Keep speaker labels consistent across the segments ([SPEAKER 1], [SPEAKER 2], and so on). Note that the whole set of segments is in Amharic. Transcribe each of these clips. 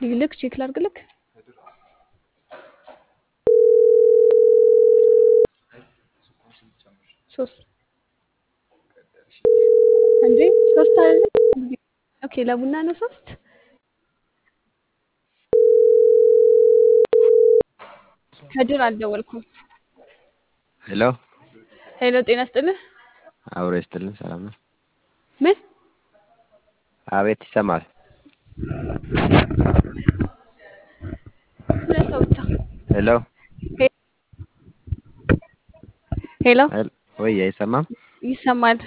[SPEAKER 1] ልክ ቼክ ላድርግልክ። ሶስት እንዴ ሶስት አይደለ? ኦኬ ለቡና ነው ሶስት። ከድር አልደወልኩም።
[SPEAKER 2] ሄሎ
[SPEAKER 1] ሄሎ ጤና ስጥልህ።
[SPEAKER 2] አብሮ ይስጥልን። ሰላም ነው?
[SPEAKER 1] ምን
[SPEAKER 2] አቤት ይሰማል።
[SPEAKER 1] ሁለት ሰው ብቻ።
[SPEAKER 2] ሄሎ
[SPEAKER 1] ሄሎ
[SPEAKER 2] ሄል- ወይ አይሰማም?
[SPEAKER 1] ይሰማል።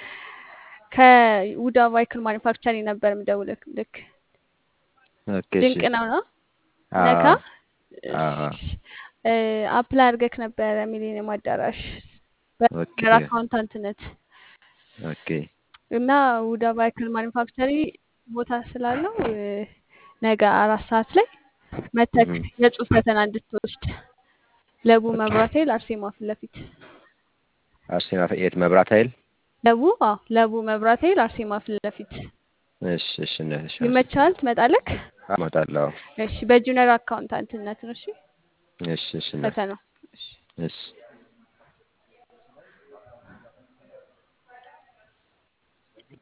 [SPEAKER 1] ከውዳ ቫይክል ማኒፋክቸሪንግ ነበር የምደውልህ። ልክ
[SPEAKER 2] ኦኬ እሺ።
[SPEAKER 1] ድንቅ ነው ነው
[SPEAKER 2] አዎ
[SPEAKER 1] ነካ
[SPEAKER 2] አዎ
[SPEAKER 1] አፕላይ አድርገህ ነበረ ሚሊኒየም አዳራሽ
[SPEAKER 2] ኦኬ
[SPEAKER 1] በር አካውንታንትነት
[SPEAKER 2] ኦኬ
[SPEAKER 1] እና ውዳ ቫይክል ማኒፋክቸሪ ቦታ ስላለው እ፣ ነገ አራት ሰዓት ላይ መተክ
[SPEAKER 2] እም፣
[SPEAKER 1] የጽሁፍ ፈተና እንድትወስድ ለቡ መብራት ኃይል አርሴማ ፊት ለፊት
[SPEAKER 2] አርሴማ የት መብራት ኃይል?
[SPEAKER 1] ለቡ አዎ ለቡ መብራት ኃይል አርሴማ ፊት ለፊት
[SPEAKER 2] እሺ እሺ እነ- እሺ
[SPEAKER 1] ይመቻል ትመጣለህ
[SPEAKER 2] እመጣለሁ።
[SPEAKER 1] እሺ በጁኒየር አካውንታንትነት ነው እሺ
[SPEAKER 2] እሺ እሺ እነ-
[SPEAKER 1] ፈተናው እሺ
[SPEAKER 2] እሺ